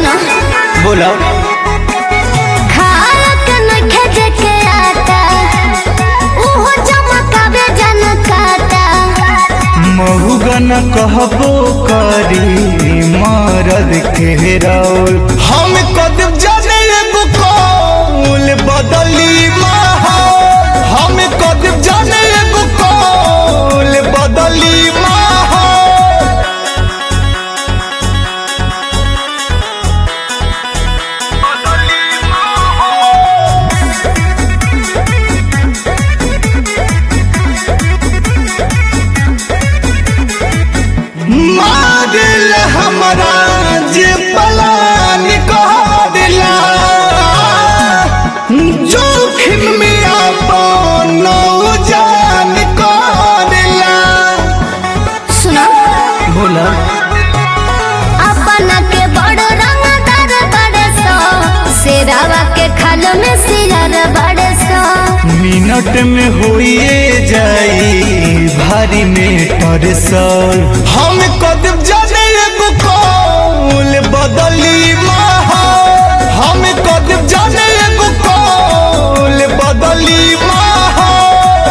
सुनो बोलो खारक नखे जेके आता उहो चमकावे जनकाता महुगन कहबो करी मरद के रौल हम कदम जाने एगो कौल बदली माहौल हम कदम जाने एगो कौल बदली माहौल मादिल हमरा जे पलान कहदिला जोखिम में अपन जान कहदिला सुनो बोला अपन के बड़ रंगदार बड़े सो शेरावा के खाल में सिरर बड़े सो मिनट में होइए जाई भारी में परसल हम कदम जाने एगो कौल बदली माहौल हम कदम जाने एगो कौल बदली माहौल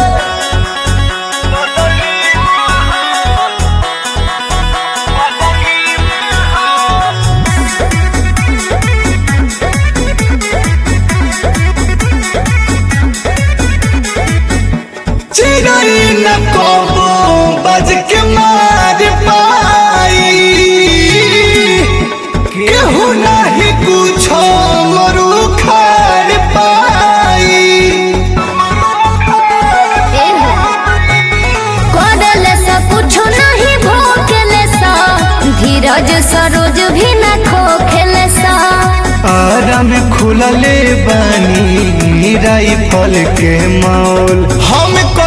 चिड़ै न कबो बज के मार पाई केहू नहीं कुछो मरु खार पाई कोडले से कुछ नहीं भोगले सो धीरज सरोज भी न खोखले सो आराम खुलले बानी राइफल के मौल हम